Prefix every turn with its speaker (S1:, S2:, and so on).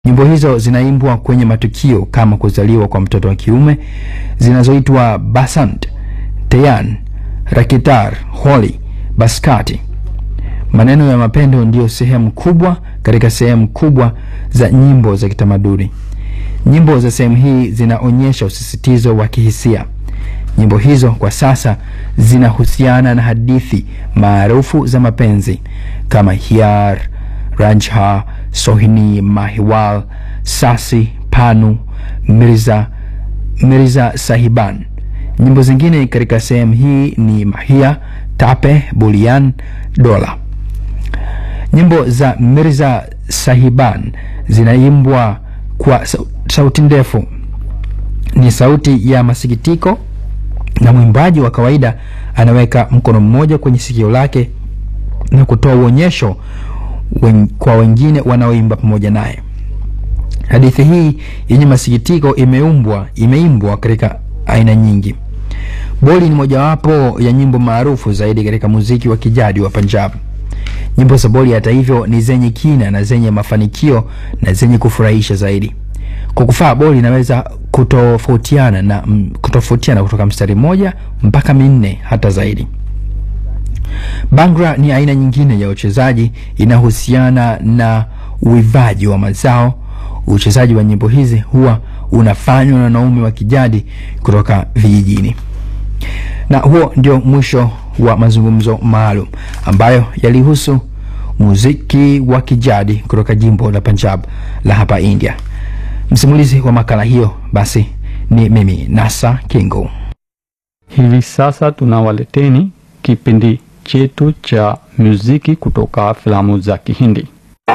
S1: Nyimbo hizo zinaimbwa kwenye matukio kama kuzaliwa kwa mtoto wa kiume zinazoitwa Basant, Teyan, Rakitar, Holi, Baskati. Maneno ya mapendo ndiyo sehemu kubwa katika sehemu kubwa za nyimbo za kitamaduni. Nyimbo za sehemu hii zinaonyesha usisitizo wa kihisia. Nyimbo hizo kwa sasa zinahusiana na hadithi maarufu za mapenzi kama Hiar, Ranjha, Sohini, Mahiwal, Sasi, Panu, Mirza, Mirza Sahiban. Nyimbo zingine katika sehemu hii ni Mahia, Tape, Bulian, Dola. Nyimbo za Mirza Sahiban zinaimbwa kwa sau- sauti ndefu, ni sauti ya masikitiko, na mwimbaji wa kawaida anaweka mkono mmoja kwenye sikio lake na kutoa uonyesho wen, kwa wengine wanaoimba pamoja naye. Hadithi hii yenye masikitiko imeumbwa imeimbwa katika aina nyingi. Boli ni mojawapo ya nyimbo maarufu zaidi katika muziki wa kijadi wa Punjab. Nyimbo za Boli hata hivyo ni zenye kina na zenye mafanikio na zenye kufurahisha zaidi. Kwa kufaa boli inaweza kutofautiana na mm, kutofautiana kutoka mstari mmoja mpaka minne hata zaidi. Bangra ni aina nyingine ya uchezaji inahusiana na uivaji wa mazao. Uchezaji wa nyimbo hizi huwa unafanywa na wanaume wa kijadi kutoka vijijini. Na huo ndio mwisho wa mazungumzo maalum ambayo yalihusu muziki wa kijadi kutoka jimbo la Punjab la hapa India. Msimulizi wa makala hiyo basi ni mimi Nasa Kingo.
S2: Hivi sasa tunawaleteni kipindi chetu cha muziki kutoka filamu za Kihindi.